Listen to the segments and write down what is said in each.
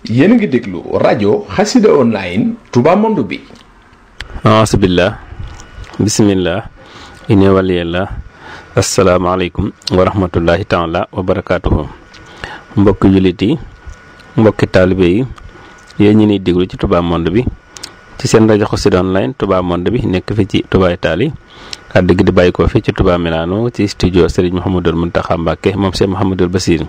yéen a ngi déglu rajo xasida online Touba Monde bi aasubillah bisimillah ine waliyallah asalaamaaleykum wa rahmatullahi taala wa barakaatuhu mbokki jullit yi mbokki taalibe yi yéen ñi niy déglu ci Touba Monde bi ci seen rajo xasida online Touba Monde bi nekk fi ci Touba Italie kàddu gi di bàyyi ko fi ci Touba Milano ci studio Serigne Mouhamadul Mountakha Mbacké moom Cheikh Mouhamadul Basir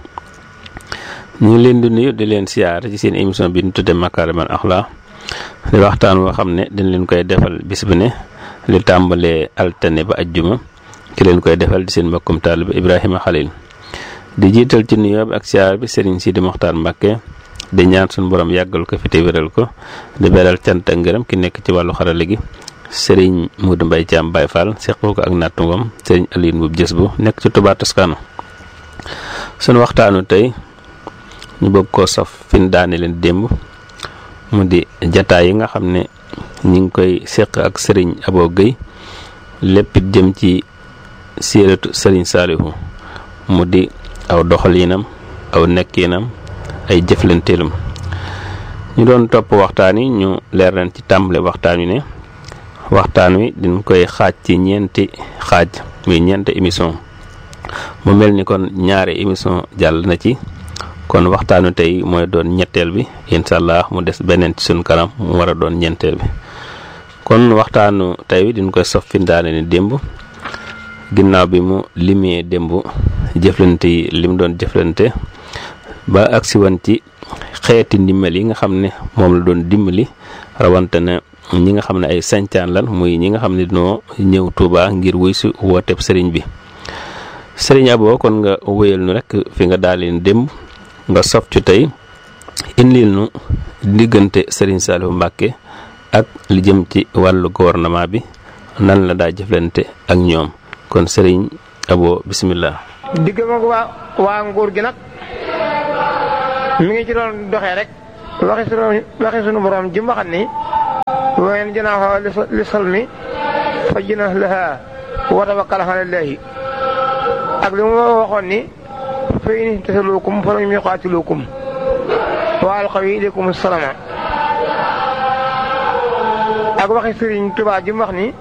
ñu ngi leen di nuyu di leen siyaar ci seen émission bi ñu tudde Makarimal Akhlaq di waxtaan woo xam ne dañ leen koy defal bis bu ne li tàmbalee altine ba ajjuma ki leen koy defal di seen mbokkum taalibe Ibrahima Khalil di jiital ci nuyoo bi ak siyaar bi Serigne Sidi Mokhtar Mbacké di ñaan suñu borom yàggal ko fi te wéral ko di beral cant ak ngërëm ki nekk ci wàllu xarala gi Serigne Modou Mbaye Thiam Baye Fall seq ko ak nattungom Serigne Alioune Mbuub jës bu nekk ci Touba Toscano sunu waxtaanu tey ñu bëgg koo sof fin daane leen démb mu di jataay yi nga xam ne ñi ngi koy seq ak sëriñ Abo Guèye lépp jëm ci séeratu sëriñ Saalihu mu di aw doxalinam aw nekkinam ay jëflanteelam ñu doon topp waxtaan wi ñu leer leen ci tàmbale waxtaan wi ne waxtaan wi dañ koy xaaj ci ñeenti xaaj muy ñeenti émission mu mel ni kon ñaari émission jàll na ci kon waxtaanu tey mooy doon ñetteel bi incha allah mu des beneen ci suñ kanam mu war a doon ñeenteel bi kon waxtaanu tey bi diñ koy sof fi daane ni démb ginnaaw bi mu limee démb jëflante yi lim doon jëflante ba agsi woon ci xeeti ndimbal yi nga xam ne moom la doon dimbali rawante na ñi nga xam ne ay sañcaan lan muy ñi nga xam ne dinoo ñëw Tuuba ngir wuy si wooteeb sëriñ bi sëriñ Abo kon nga wéyal nu rek fi nga daal leen démb nga sof ci tey indil nu diggante Serigne Saliou Mbacké ak li jëm ci wàllu gouvernement bi nan la daa jëflante ak ñoom kon Serigne Abo bismillah digg ma waa waa nguur gi nag mi ngi ci doon doxee rek waxi sunu waxi sunu borom ji waxat ni ween janaaxoo li salmi fa jina laha wa tawakkal ala llahi ak li mu waxoon ni fa in ihtasaluukum fa lam yuqaatiluukum wa alqaw ilaykum salama ak waxi Sëriñ Tuubaa ji mu wax ni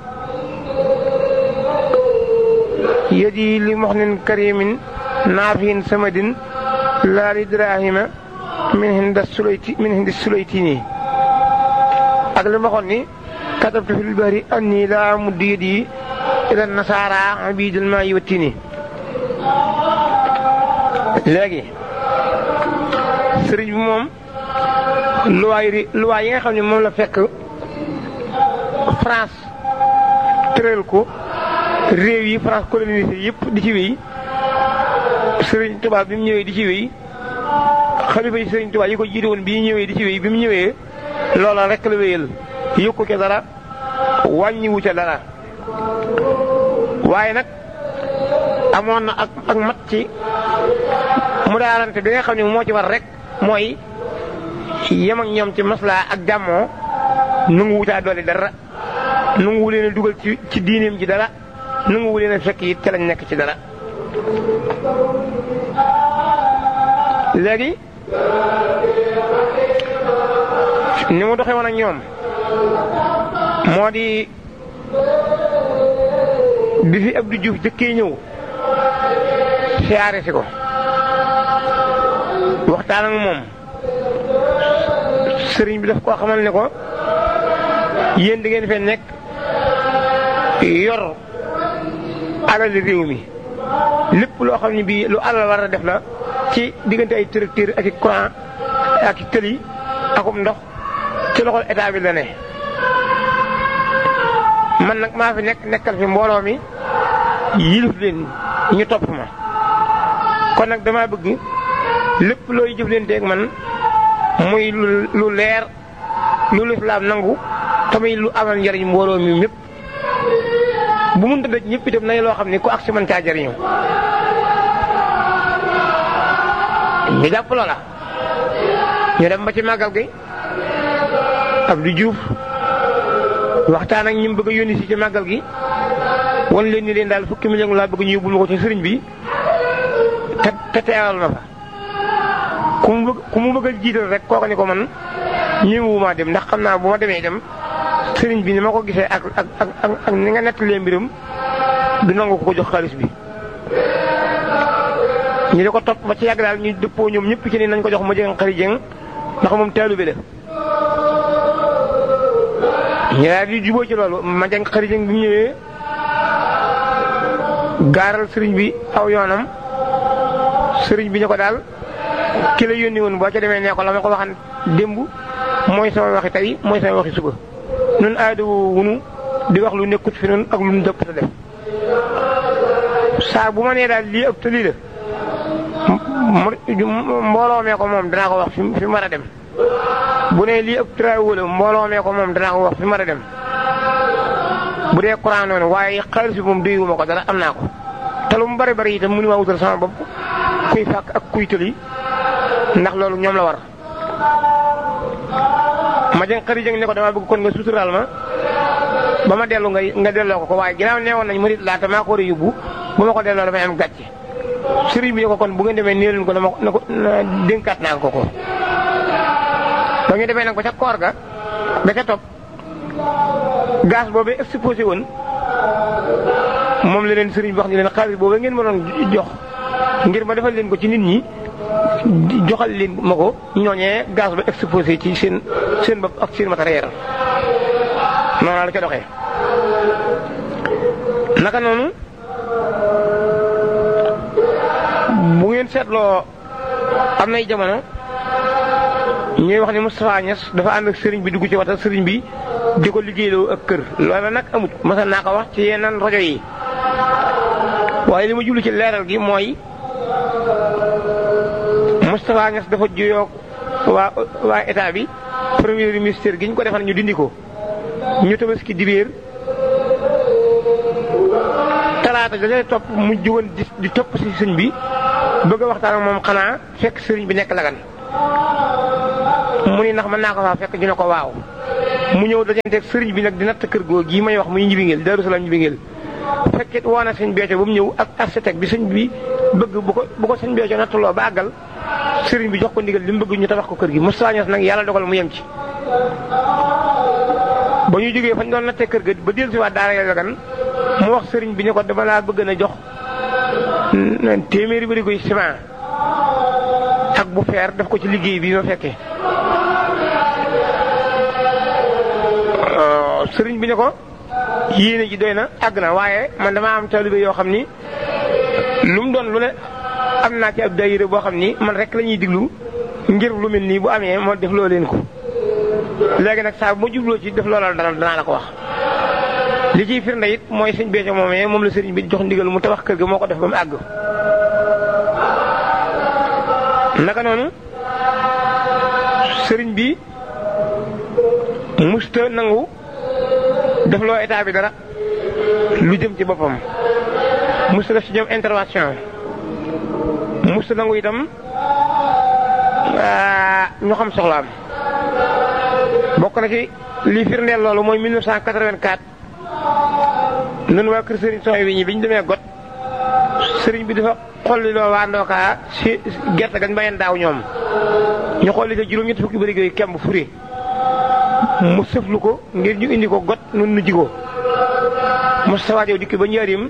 yadi li muxnin karimin naafihin samadin laa li dirahima min hinda sulayti min hindi sulaytini ak li mu waxoon ni katabtu fil bahri anni laa muddu yadi ila nasaara abidul maa yiwattini léegi sëriñ bi moom luwaay yi luwaay yi nga xam ne moom la fekk France tëral ko réew yi France colonisé yëpp di ci wéy sëriñ Tuubaa bi mu ñëwee di ci wéy xalifa yi sëriñ Tuubaa yi ko jiite woon bi ñëwee di ci wéy bi mu ñëwee loola rek la wéyal yokku ca dara wàññiwu ca dara waaye nag amoon na ak ak mat ci mu daarante bi nga xam ne moo ci war rek mooy yem ak ñoom ci maslaa ak jàmmoo nangu wutaa doole dara nangu wu leen a dugal ci ci diineem ji dara nangu wu leen a fekk it ca lañ nekk ci dara. léegi ni mu doxee woon ak ñoom moo di bi fi Abdou Diouf jëkkee ñëw. siyaare si ko waxtaan ak moom sëriñ bi daf koo xamal ne ko yéen di ngeen fee nekk yor alali réew mi lépp loo xam ne bii lu alal war a def la ci diggante ay tracteur ak i courant ak i tëli akum ndox ci loxol état bi la ne man nag maa fi nekk nekkal fi mbooloo mi yilif leen ñu topp ma kon nag dama bëgg lépp looy jëflanteeg man muy lu leer lu lislaam nangu tamit lu amal njariñ mbooloo mi mépp bu mun tëddee ñëpp itam nañ loo xam ne ku ak si mën caa jariñu ñu jàpp loola ñu dem ba ci màggal gi Abdou Diouf waxtaan ak ñi mu bëgg a yónni si ci màggal gi wan leen ni leen daal fukki million laa bëgg ñu yóbbul ma ko ci sëriñ bi te te teewal ma fa ku mu bëgg ku mu bëgg a jiital rek kooka ni ko man ñëwuma dem ndax xam naa bu ma demee dem sëriñ bi ni ma ko gisee ak ak ak ak ni nga nettalee mbiram du nangu ko jox xaalis bi. ñu di ko topp ba ci yàgg daal ñu dëppoo ñoom ñëpp ci ni nañ ko jox ma jëng xari jëng ndax moom taalibe la. ñu daal di jubóo ci loolu ma jëng xari jëng bi mu ñëwee gaaral sëriñ bi aw yoonam sëriñ bi ñu ko daal. ki la yónni woon boo ca demee nee ko la ma ko waxan démb mooy sama waxi tey mooy sama waxi suba nun aada wunu di wax lu nekkut fi nun ak lu nu dëpp sa def saa bu ma nee daal lii ëpp te lii la mbooloo mee ko moom danaa ko wax fi fi mar a dem bu nee lii ëpp travaux la mbooloo mee ko moom danaa ko wax fi mar a dem bu dee courant noonu waaye xaalis bi moom doyuma ko dara am naa ko te lu mu bari bari itam mënu maa wutal sama bopp kuy fàkk ak kuy tëli ndax loolu ñoom la war ma jëng xëri jëng ne ko dama bëgg kon nga suturaal ma ba ma dellu nga nga delloo ko ko waaye ginnaaw neewoon nañ murit laata maa ko war a yóbbu bu ma ko delloo damay am gàcce sëriñ bi ne ko kon bu ngeen demee nii leen ko dama na ko dénkaat naa ko ko ba ñu demee nag ba ca koor ga ba ca topp gaz boobu exposé woon moom la leen sëriñ bi wax ni leen xaalis boobu ngeen ma doon jox ngir ma defal leen ko ci nit ñi joxal leen ma ko ñooñee gaz ba exposé ci seen seen bopp ak seen matériel noonu la ca doxee naka noonu bu ngeen seetloo am nay jamono ñuy wax ni Moustapha Niass dafa ànd ak sëriñ bi dugg ci wata sëriñ bi di ko liggéeyloo ak kër loola nag amut masa naa ko wax ci yeneen rajo yi waaye li ma jublu ci leeral gi mooy Moustapha Niass dafa juyoo waa waa état bi premier ministère gi ñu ko defal ñu dindi ko ñu tabaski dibéer talaata da topp mu jugoon di di topp si sëñ bi bëgg a waxtaan ak moom xanaa fekk sëriñ bi nekk lagan mu ni ndax mën naa ko faa fekk ñu ne ko waaw mu ñëw dajanteeg sëriñ bi nag di natt kër goo gii may wax muy njibingeel Daaru Salaam njibingeel fekkit woo na sëñ Béthio ba mu ñëw ak architecte bi sëñ bi bëgg bu ko bu ko sëñ Béthio nattuloo ba àggal sëriñ bi jox ko ndigal li mu bëgg ñu tabax ko kër gi Moustapha Niass nag yàlla dogal mu yem ci ba ñu jógee fañ doon nattee kër ga ba dellu si waat daara ya gan mu wax sëriñ bi ne ko dama laa bëgg na jox téeméeri bëri koy ciment ak bu feer def ko ci liggéey bi ma fekkee sëriñ bi ne ko yéene ji doy na àgg na waaye man dama am taalibe yoo xam ni lu mu doon lu ne am naa ci ab daayira boo xam ni man rek la ñuy diglu ngir lu mel nii bu amee moo def loo leen ko léegi nag saa bu ma jubloo ci def loolal dara danaa la ko wax li ciy firnde it mooy sëñ Béthio moomee moom la sëriñ bi jox ndigal mu tabax kër ga moo ko def ba mu àgg naka noonu sëriñ bi musta nangu def loo état bi dara lu jëm ci boppam musta def ci ñoom intervention musta nangu itam ñu xam soxlaam bokk na ci li firndeel loolu mooy 1984 nun waa kër sëriñ Soxna wi ñi bi ñu demee got sëriñ bi dafa xolli loo waa ndookaa si gerte gañ bayan daaw ñoom ñu xolli ko juróom-ñetti fukki bëri yooyu kemb furi mu sëflu ko ngir ñu indi ko got nun nu jigoo Moustapha Diaw dikk ba njaarim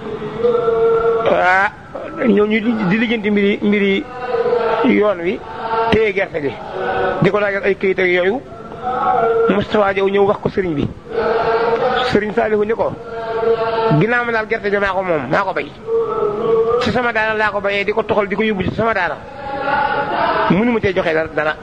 ah ñoo ñu di lijjanti mbiri mbiri yoon wi téye gerte gi di ko laajal ay këyit ak yooyu Moustapha Diaw ñëw wax ko sëriñ bi sëriñ Saalihu ni ko ginnaaw ma daal gerte gi maa ko moom maa ko bay ci sama daara laa ko bayee di ko toxal di ko yóbbu ci sama daara mënu ma cee joxe dara dara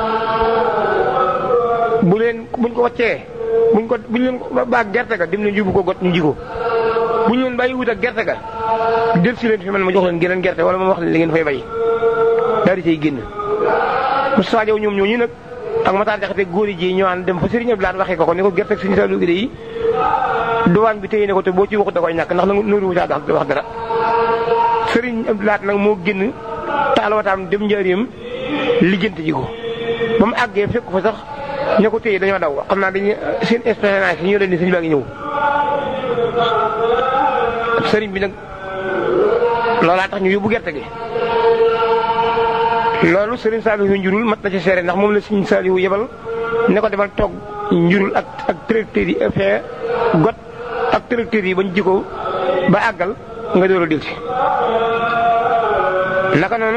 bu leen buñ ko waccee buñ ko buñ leen baag gerte ga dem leen yóbbu ko got ñu ji ko buñ leen bàyyi wut ak gerte ga del si leen fi man ma jox leen geneen gerte wala ma wax leen li ngeen fay bay daal di cay génn Moustapha Diaw ñoom ñooñu nag ak Matar Jaxate góor yi ji ñoo ànd dem fa Serigne Abdoulaye waxee ko ko ni ko gerte ak Serigne Saliou Guèye yi duwaañ bi téye ne ko te boo ci waxut da koy ñàkk ndax nag nooru wu caa wax dara Serigne Abdoulaye nag moo génn taalawataam dem njaareem lijjanti ji ko ba mu àggee fekk fa sax ña ko téye dañoo daw xam naa dañuy seen expérience yi ñoo leen ni sëñ baa ngi ñëw sëriñ bi nag loolaa tax ñu yóbbu gerte gi loolu Serigne Saliou njurul mat na ci seere ndax moom la Serigne Saliou yebal ne ko demal toog njurul ak ak tracteurs yi fee got ak tracteurs yi bañ jikko ba àggal nga door a dil si naka noonu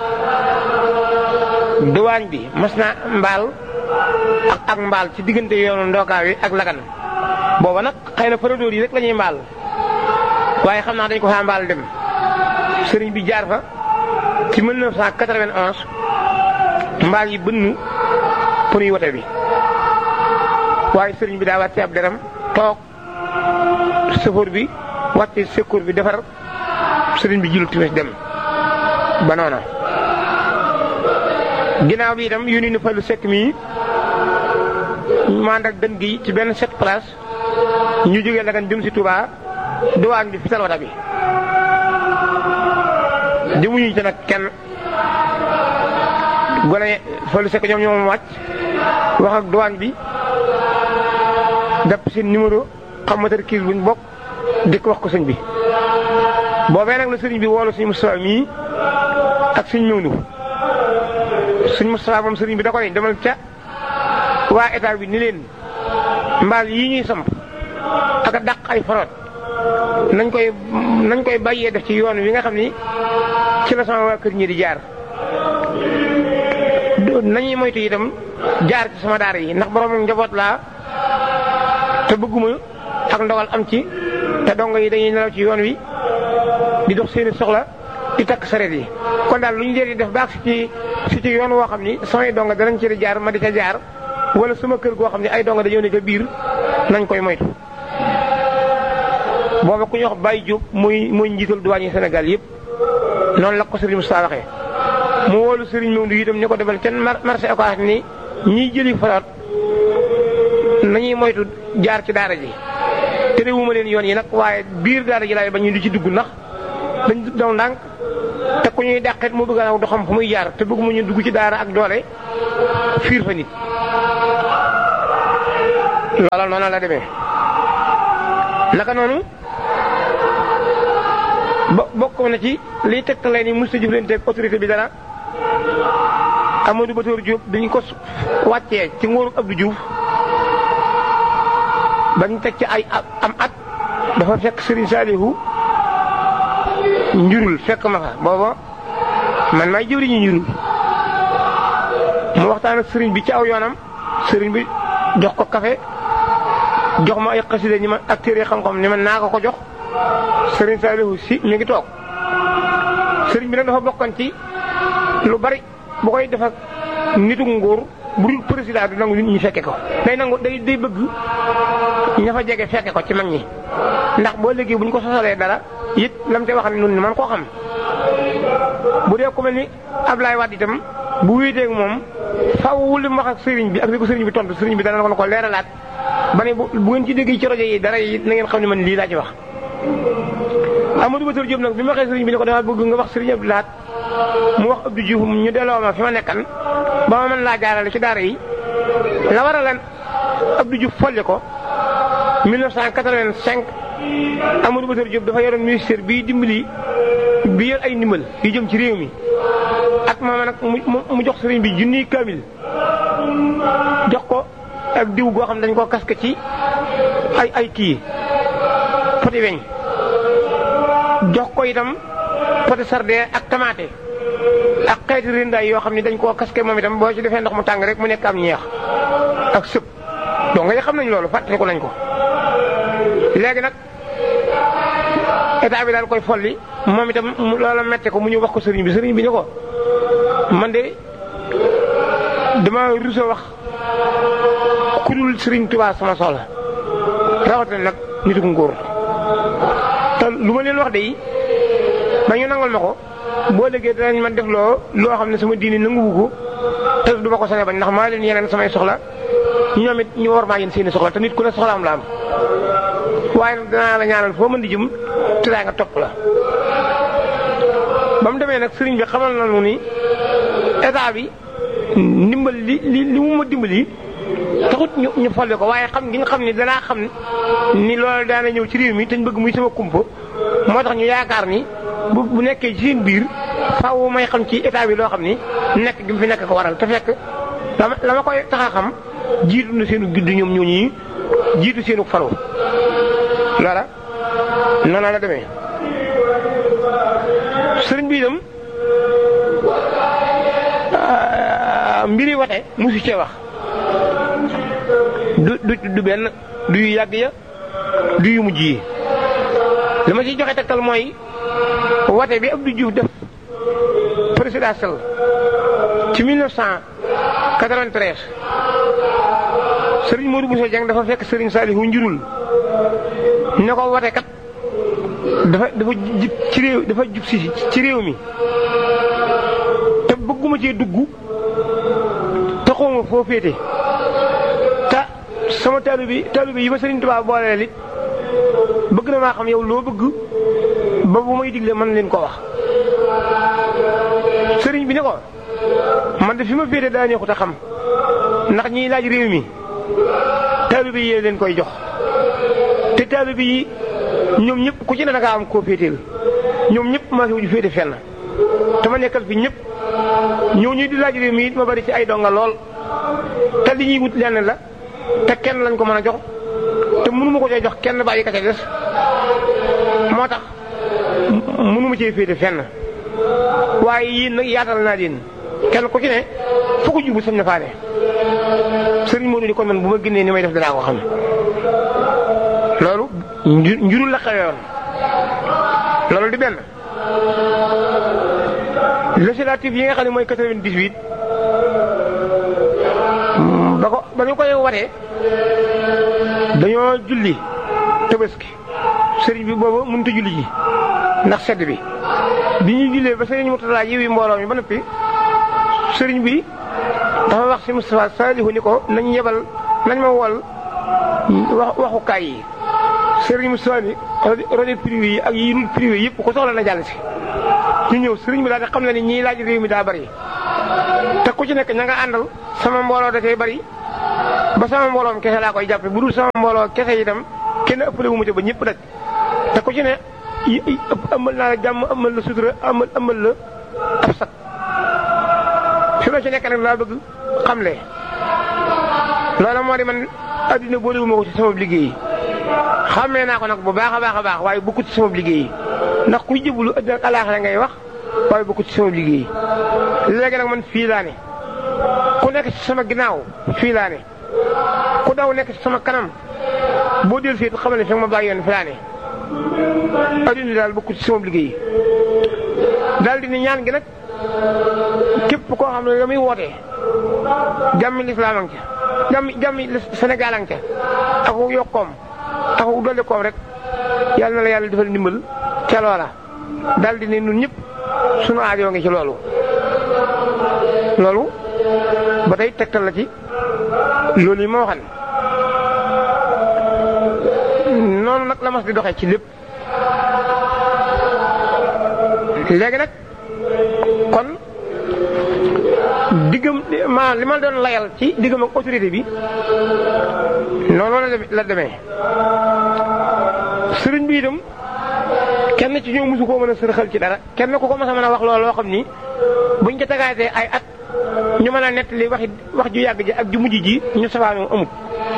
duwaañ bi mas na mbaal ak ak mbaal ci diggante yoonu ndookaa wi ak lagan booba nag xëy na paradóor yi rek la ñuy mbaal waaye xam naa dañ ko faa mbaal dem sëriñ bi jaar fa ci 1991 mbaal yi bënnu pour yi wote bi waaye sëriñ bi daa wàcce ab deram toog sëfoor bi wàcce secours bi defar sëriñ bi jilu timis dem ba noona ginnaaw bi itam yónni na fa lu sekk mii mand ak dën gi ci benn sept place ñu jógee Lagan jëm si Touba duwaañ bi fital wata bi jëmuñu ci nag kenn gone fa lu sekk ñoom ñoom wàcc wax ak duwaañ bi def seen numéro xam moteur kiis buñ bokk di ko wax ko sëñ bi boobee nag la sëriñ bi woolu suñu Moustapha mii ak suñ ñëw suñ Moustapha moom sëriñ bi da ko ne demal ca waa état bi ni leen mbaal yi ñuy samp ak a dàq ay forot nañ koy nañ koy bàyyee def ci yoon wi nga xam ni ci la sama waa kër ñi di jaar nañuy moytu itam jaar ci sama daara yi ndax borom njaboot laa te bëgguma ak ndogal am ci te dongo yi dañuy nelaw ci yoon wi di dox seeni soxla di takk sareet yi kon daal lu ñu leen di def baax si ci si ci yoon woo xam ni samay dongo danañ ci di jaar ma di ca jaar wala sama kër goo xam ne ay dongo dañoo ne ca biir nañ koy moytu. booba ku ñuy wax Baye Diop muy muy njiital duwaañ yi Sénégal yëpp noonu la ko Serigne Moussa waxee mu woolu Serigne Maodo itam ni ko defal kenn marché Ocass ni ñiy jëli faraat nañuy moytu jaar ci daara ji. te de wuma leen yoon yi nag waaye biir daara ji laay ba ñu di ci dugg ndax dañ daw ndànk te ku ñuy dàqet mu bëgg a du xam fu muy jaar te bëgguma ñu dugg ci daara ak doole fiir fa nit. loola noonu la demee naka noonu bo bokk na ci liy tegtale ni mos a jëflanteeg autorité bi dara Amadou Batoor Diop dañu ko wàccee ci nguuru Abdou Diouf. bañ teg ci ay am at dafa fekk Serigne Saliou njurul fekk ma fa booba man maay jëwriñu njurul mu waxtaan ak Serigne bi ci aw yoonam Serigne bi jox ko café jox ma ay xasida ñi ma ak téere xam-xam ni ma naa ko ko jox Serigne Saliou si mi ngi toog Serigne bi nag dafa bokkoon ci lu bari bu koy def ak nitu nguur bu dul président du nangu nit ñi fekke ko day nangu day day bëgg ña fa jege fekke ko ci mag ñi ndax boo léegi bu ñu ko sosalee dara it lam te wax ne nun ni man koo xam bu dee ku mel ni Ablaye Wade itam bu wéeteeg moom faw li mu wax ak sëriñ bi ak li ko sëriñ bi tontu sëriñ bi dana ko ko leeralaat ba ne bu bu ngeen ci dégg ci rajo yi dara yi na ngeen xam ne man lii laa ci wax Amadou Bator Diop nag bi ma waxee sëriñ bi ne ko dama bëgg nga wax sëriñ Abdou Lahat mu wax Abdou Diouf ñu delloo ma fi ma nekkan ba ma mën laa jaarale ci daara yi la war a lan Abdou Diouf folli ko 1985 Amadou Bator Diop dafa yoroon ministère bii dimbali bi yor ay ndimbal yu jëm ci réew mi ak moom nag mu jox sëriñ bi junniy kaamil jox ko ak diw goo xam dañ koo kaske ci ay ay kii poti weñ jox ko itam poti sardin ak tamaate ak xeeti rindaay yoo xam ne dañ koo kaske moom itam boo ci defee ndox mu tàng rek mu nekk am ñeex ak sëb donc nga xam nañ loolu fàttaliku nañ ko léegi nag état bi daal koy folli moom itam loola mette ko mu ñu wax ko sëriñ bi sëriñ bi ne ko man de dama rusa wax ku dul sëriñ Tuubaa sama soxla rawatina nag nitu nguur te lu ma leen wax de yi ba ñu nangal ma ko boo léegi danañ ma def loo loo xam ne sama diini nanguwu ko te du ma ko sañe bañ ndax maa leen yeneen samay soxla ñoom it ñu war maa yéen seeni soxla te nit ku ne soxlaam la am waaye nag danaa la ñaanal foo mën di jëm te daa nga topp la ba mu demee nag sëriñ bi xamal na nu ni état bi ndimbal li li li mu ma dimbali taxut ñu ñu folle ko waaye xam gi nga xam ni danaa xam ni loolu daana ñëw ci réew mi te ñu bëgg muy sama kumpa moo tax ñu yaakaar ni bu bu nekkee ci seen biir faaw may xam ci état bi loo xam ni nekk gi mu fi nekk ko waral te fekk la ma la ma koy tax a xam jiitu na seenu judd ñoom ñooñu jiitu seenu faru loola noonu la demee sëriñ bi itam mbiri wate musu cee wax du du du benn du yu yàgg ya du yu mujj yi li ma ciy joxe tegtal mooy wate bi Abdou Diouf def présidentiel ci 1993 Serigne Modou Bousso Dieng dafa fekk Serigne Saliou njurul ne ko wate kat dafa dafa jub ci réew dafa jub si ci réew mi te bëgguma cee dugg te xawma foo féete te sama taalu bi taalu bi yi ma Serigne Touba booleel it bëgg na maa xam yow loo bëgg ba bu may digle mën leen ko wax sëriñ bi ne ko man de fi ma féete daa neexut a xam ndax ñiy laaj réew mi taalibe yi leen koy jox te taalibe yi ñoom ñëpp ku ci ne da ngaa am koo féeteel ñoom ñëpp maa fi wuju féete fenn te ma nekkal fi ñëpp ñëw ñuy di laaj réew mi it ma bari ci ay donga lool te li ñuy wut lenn la te kenn lañ ko mën a jox te mënuma ko cee jox kenn bàyyi ka ca des moo tax mënuma cee féete fenn waaye yéen nag yaatal naa leen kenn ku ci ne foo ko jubu sañ na faane sëriñ Modou ni kon man bu ma génnee ni may def danaa ko xam loolu njurul la xewoon loolu di benn législatif yi nga xam ne mooy 98 ba ko ba ñu koy watee dañoo julli tabaski sëriñ bi boobu mënut a julli ji ndax sedd bi bi ñu jullee ba sëriñ Mourtada yiwi mbooloo mi ba noppi sëriñ bi dafa wax si Moustapha Salihu ni ko nañ yebal nañ ma wol wax waxukaay yi sëriñ Moustapha ni rajo privé yi ak yi dul privé yëpp ko soxla na jàll si ñu ñëw sëriñ bi daal di xam ne ni ñiy laaj réew mi daa bari te ku ci nekk ña nga àndal sama mbooloo da cay bari ba sama mbooloom kese laa koy jàppe bu dul sama mbooloo kese itam kenn ëppale wu ma ca ba ñëpp daj te ku ci ne ëpp amal naa la jàmm amal la sutura amal amal la ab sat fi ma ci nekk nag laa bëgg xamle loola moo di man addina boolewuma ko ci sama liggéey xamee naa ko nag bu baax a baax a baax waaye bokku ci sama liggéey ndax kuy jëblu addina ak alaaxira ngay wax waaye bokku ci sama liggéey léegi nag man fii laa ne ku nekk ci sama ginnaaw fii laa ne ku daw nekk ci sama kanam boo del fii xamal ne fi ma bàyyi yoon fi laa ne adduna daal bokku ci sama liggéey daal di ne ñaan gi nag képp koo xam ne la muy wootee jàmmi lislaam ang ca jàmmi jàmmi Sénégal ang ca ak yokkoom ak dolli koom rek yàlla na la yàlla defal ndimbal ca loola daal di ne ñun ñëpp sunu aajoo ngi ci loolu loolu ba tey tegtal la ci loolu yi ma waxan noonu nag la mas di doxee ci lépp léegi nag kon diggam ma li ma doon layal ci diggam ak autorité bi noonu la la demee sëriñ bi itam kenn ci ñoom mosu koo mën a sërxal ci dara kenn ku ko mas a mën a wax loolu loo xam ni buñ ko tagaatee ay at ñu mën a nettali waxi wax ju yàgg ji ak ju mujj ji ñu safaanoo amut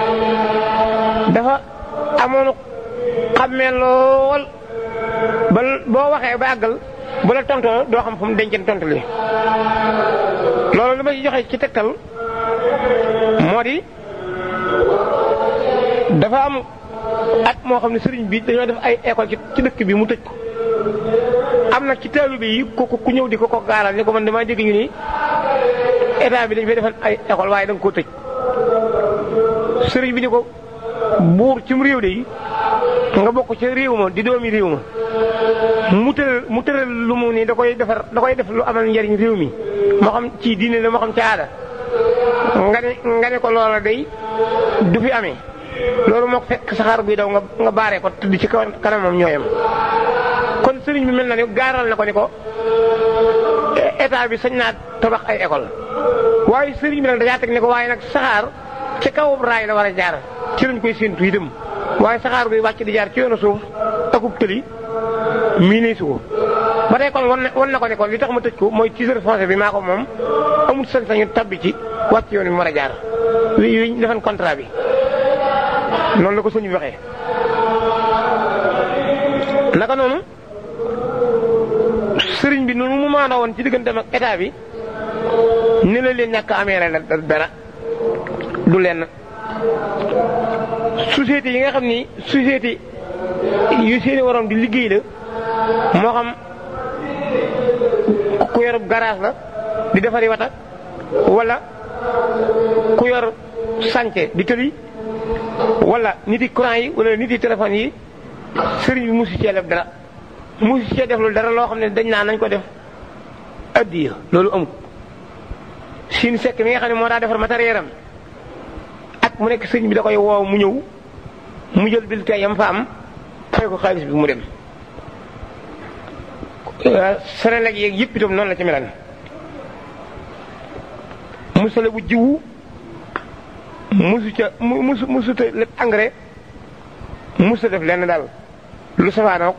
dafa amoon xammee lool ba boo waxee ba àggal bu la tontoo doo xam fu mu denceen tontali loolu li ma ci joxe ci tegtal moo di dafa am at moo xam ne sëriñ bi dañoo def ay école ci dëkk bi mu tëj ko am nag ci taalibe yi ku ku ñëw di ko ko gaaral ni ko man damaa dégg ñu ni état bi dañ fay defal ay école waaye da nga koo tëj sëriñ bi ni ko buur ci mu réew de yi nga bokk ca réew ma di doomi réew ma mu tëral mu tëral lu mu ni da koy defar da koy def lu amal njariñ réew mi moo xam ci diine la moo xam ci aada nga ne nga ne ko loola day du fi amee loolu moo ko fekk saxaar guy daw nga nga baaree ko tëdd ci kanamam ñooyam kon sëriñ bi mel na ni gaaral na ko ni ko état bi sañ naa tabax ay école waaye sëriñ bi nag dajaa teg ne ko waaye nag saxaar ci kaw raay la war a jaar ci lañ koy séentu itam waaye saxaar guy wàcc di jaar ci yoonu suuf akub tëli mii nii su ko ba tey kon wan na wan na ko ne kon li tax ma tëj ko mooy titre foncier bi maa ko moom amul sañ-sañu tabbi ci wàcc yoon bi mu war a jaar wi wi ñu defan contrat bi noonu la ko sëñ bi waxee. naka noonu sëriñ bi noonu mu maandoo woon ci digganteem ak état bi ni la leen ñàkk amee la dara du leen société yi nga xam ni société yu seeni waroon di liggéey la moo xam ku yor garage la di defari wata wala ku yor sànce di tëli wala nit yi courant yi wala nit yi téléphone yi sëriñ bi musu cee def dara musu cee def lu dara loo xam ne dañ naa nañ ko def addiya loolu amut siin sekk mi nga xam ne moo daa defar matériel am ak mu nekk sëriñ bi da koy woow mu ñëw mu jël bil tey yam fa am fay ko xaalis bi mu dem Senelec yeeg yëpp itam noonu la ci melan musale bu jiwu musu ca musu musu te lépp engrais musu def lenn daal lu safaanoog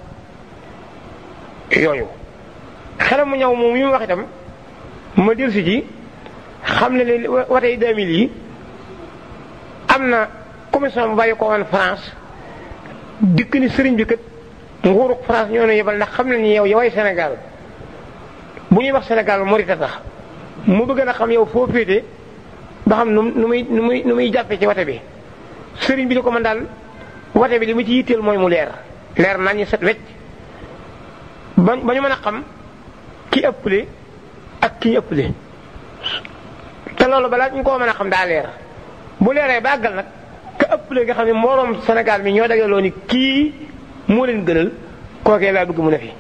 yooyu xelam mu ñëw moom yi mu wax itam ma del si ji xam ne leen watey 2000 yi am na commission bu bàyyi ko woon France dikk ni sëriñ bi kat nguuruk France ñoo ne yebal ndax xam nañu yow yoway Sénégal bu ñuy wax Sénégal Morita tax mu bëgg na xam yow foo féete ba xam nu nu muy nu muy nu muy jàppee ci wate bi sëriñ bi di ko man daal wate bi li mu ci yitteel mooy mu leer leer nañ ñu set wecc ba ba ñu mën a xam ki ëpple ak ki ñu ëpple te loolu balaa ñu ko mën a xam daa leer bu leeree ba àggal nag ka ëpple nga xam ne moroom Sénégal mi ñoo dajaloo ni kii moo leen gënal kookee laa bëgg mu ne fi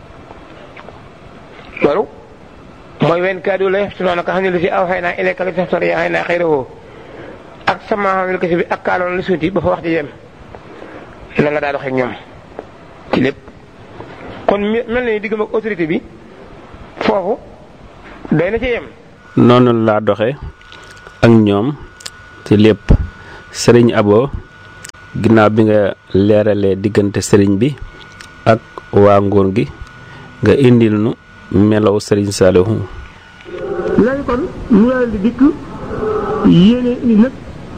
loolu mooy wenn kaddu la yeftunoona ka xam ne lu si aw xëy naa ilayka la teftar yaa xëy naa xëy ak sama xam ne ko si bi ak kaaloon la suuti ba fa wax di yem la nga daa doxee ak ñoom ci lépp kon mel na ni diggam ak autorité bi foofu day na ci yem noonu laa doxe ak ñoom ci lépp sëriñ abo ginnaaw bi nga leeralee diggante sëriñ bi ak waa nguur gi nga indil nu melaw sëriñ Saalihu léegi kon ñu leen di dikk yéene indi nag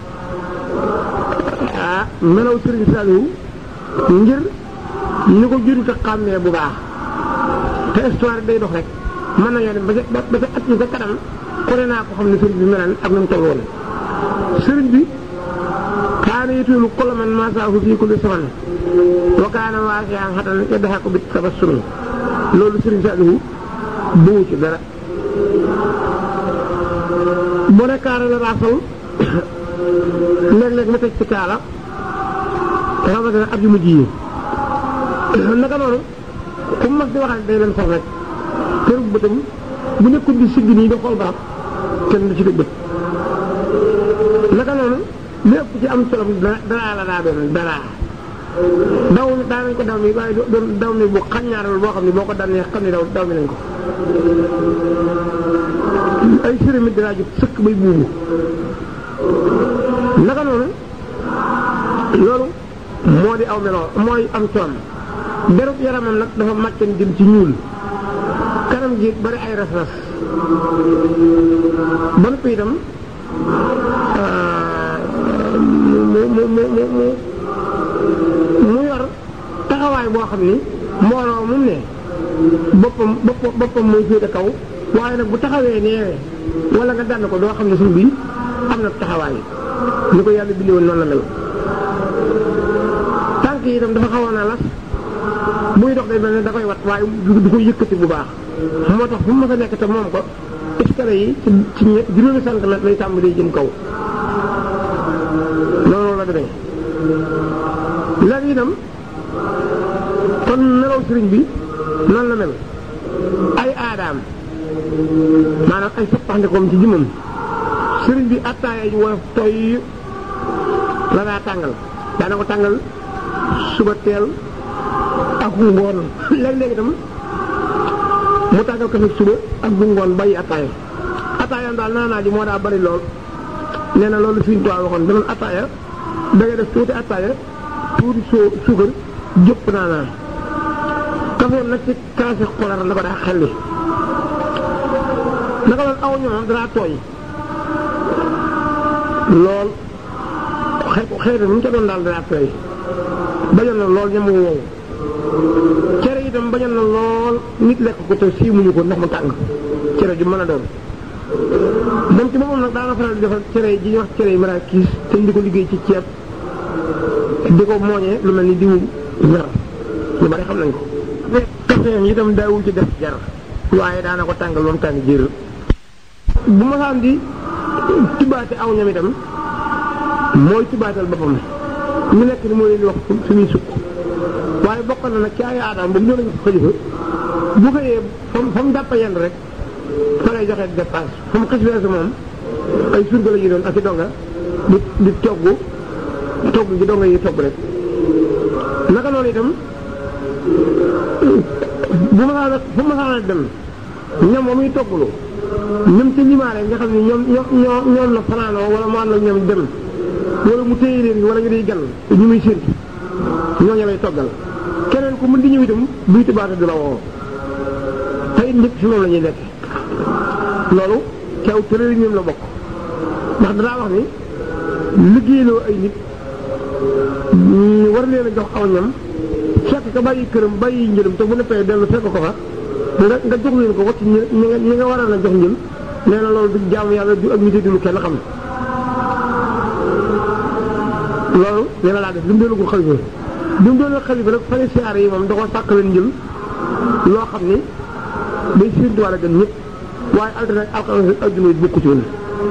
ah melaw sëriñ Saalihu ngir ñu ko jurut a xàmmee bu baax te histoire day dox rek mën nañoo dem ba ca ba ca at ñu ca kanam ku ne naa ko xam ne sëriñ bi melan ak na mu toll woon sëriñ bi kaana yetilu kulla man masaahu fii kulli saman wa kaana waasi'an xatan yadhaku bit tabassumi loolu sëriñ Saalihu bëggu ci dara bu ne kaara la raasal léeg-léeg ma teg ci kaala rawatina at yu mujj yi naka noonu ku mu mag di waxal day leen sax rek kër bëtam bu nekkul di sigg nii di xool barab kenn du ci dëgg bët naka noonu lépp ci am solo dara la daa doon dara daw daa nañ ko daw mi waaye doon daw mi bu xaññaaral boo xam ne boo ko dannee xam ne daw daw mi nañ ko ay sëramit dinaa jot sëkk bay buubu naka noonu loolu moo di aw meloo mooy am coon derub yaramam nag dafa màccan jëm ci ñuul kanam gi bari ay ras-ras ba noppi itam mu mu mu mu mu mu yor taxawaay boo xam ni mbooloo mu ne boppam boppam boppam mooy féete kaw waaye nag bu taxawee neewee wala nga dànn ko doo xam ne suñ bi am na taxawaay ni ko yàlla bindee woon noonu la mel tànk yi itam dafa xawoon a las buy dox day mel ne da koy wat waaye du koy yëkkati bu baax moo tax fu mu mës a nekk te moom ko escalier yi ci ci juróomi centimètre lay tàmbalee jëm kaw loolu la demee léegi itam kon melaw sëriñ bi noonu la mel ay aadaam maanaam ay soppaxndikoom ci jëmmam sëriñ bi attaaya ji woyof toy la daa tàngal daana ko tàngal suba teel ak bu ngoon léeg-léeg itam mu tàngal kafe suba ak bu ngoon bàyyi attaaya attaayam daal naanaa ji moo daa bari lool nee na loolu suñu tuwaa waxoon danoon attaaya da ngay def tuuti attaaya tuuti soo suukar jëpp naanaa kafeem nag ci kaasi xolar la ko daa xelli naka loolu aw ñoom danaa tooy lool xëy xëy na mu ca doon daal danaa tooy bañal na lool ñamu woowu cere itam bañal na lool nit lekk ko te siimuñu ko ndax mu tàng cere ju mën a doon moom ci boppam nag daana faral di defal cere ji ñuy wax cere yi maraakiis te ñu di ko liggéey ci ceeb di ko mooñee lu mel ni diwu ñar ñu bari xam nañ ko kafeem itam daawul ci def jar waaye daana ko tàngal moom tàng jër bu ma saan di tibbaate aw ñam itam mooy tibbaatal boppam ñu nekk ni moo leen di wax suñuy sukk waaye bokk na nag ci ay aadaam ba mu ñëw nañu ko xalifa bu xëyee fa mu fa mu jàppa yenn rek fa lay joxe dépense fa mu xis weesu moom ay surga la ñu doon ak i donga di di togg togg gi donga yi togg rek naka noonu itam bu ma saa fu ma saa dem ñoom ba muy togglu ñoom ca limaale nga xam ne ñoom ñoo ñoom la fanaanoo wala mu ànd ak ñoom dem wala mu téye leen wala ñu day gan ñu muy séntu ñooñu lay toggal keneen ku mën di ñëw itam buy tibaate du la woo tey nit fi moom la ñuy nekk loolu caw tërëri ñoom la bokk ndax danaa wax ni liggéeyloo ay nit ñu war leen a jox aw ñam fekk ka bàyyi këram bàyyi njëlam te bu neppee dellu fekk ko fa nga nga jox leen ko wacc ñi nga ñi nga war a jox njël nee na loolu du jaamu yàlla du ak nit du lu kenn xam loolu nee na laa def li mu doonagul xalifa bi mu doonagul xalifa nag fane siyaare yi moom da ko sàkk leen njël loo xam ni day séntu wàlla gën ñëpp waaye altine ak alxames ak àjjuma yi bokku ci woon